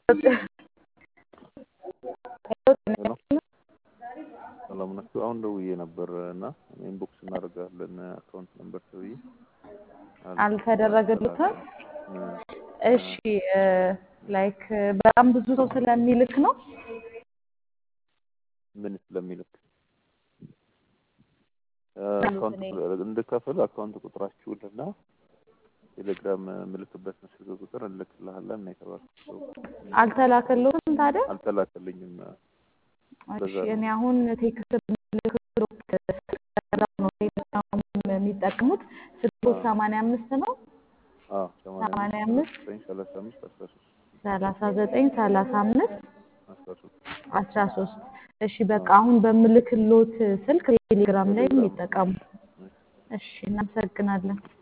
ሄሎ ሰላም ናችሁ? አሁን ደውዬ ነበር እና ኢንቦክስ እናደርጋለን አካውንት ነምበር ተብዬ አልተደረገልትም። እ እሺ ላይክ በጣም ብዙ ሰው ስለሚልክ ነው። ምን ስለሚልክ አካውንት እንድከፍል አካውንት ቁጥራችሁን እና ቴሌግራም ምልክበት ስልክ ቁጥር እንልክልሃለን ነው የተባልኩት። አልተላከልዎትም ታዲያ? አልተላከልኝም። እሺ እኔ አሁን ቴክስት ምልክሎት ነው ቴሌግራም የሚጠቀሙት ስልኮት ሰማንያ አምስት ነው አዎ ሰማንያ አምስት ሰላሳ አምስት አስራ ሶስት ሰላሳ ዘጠኝ ሰላሳ አምስት አስራ ሶስት አስራ ሶስት እሺ በቃ አሁን በምልክሎት ስልክ ቴሌግራም ላይ የሚጠቀሙ እሺ እናመሰግናለን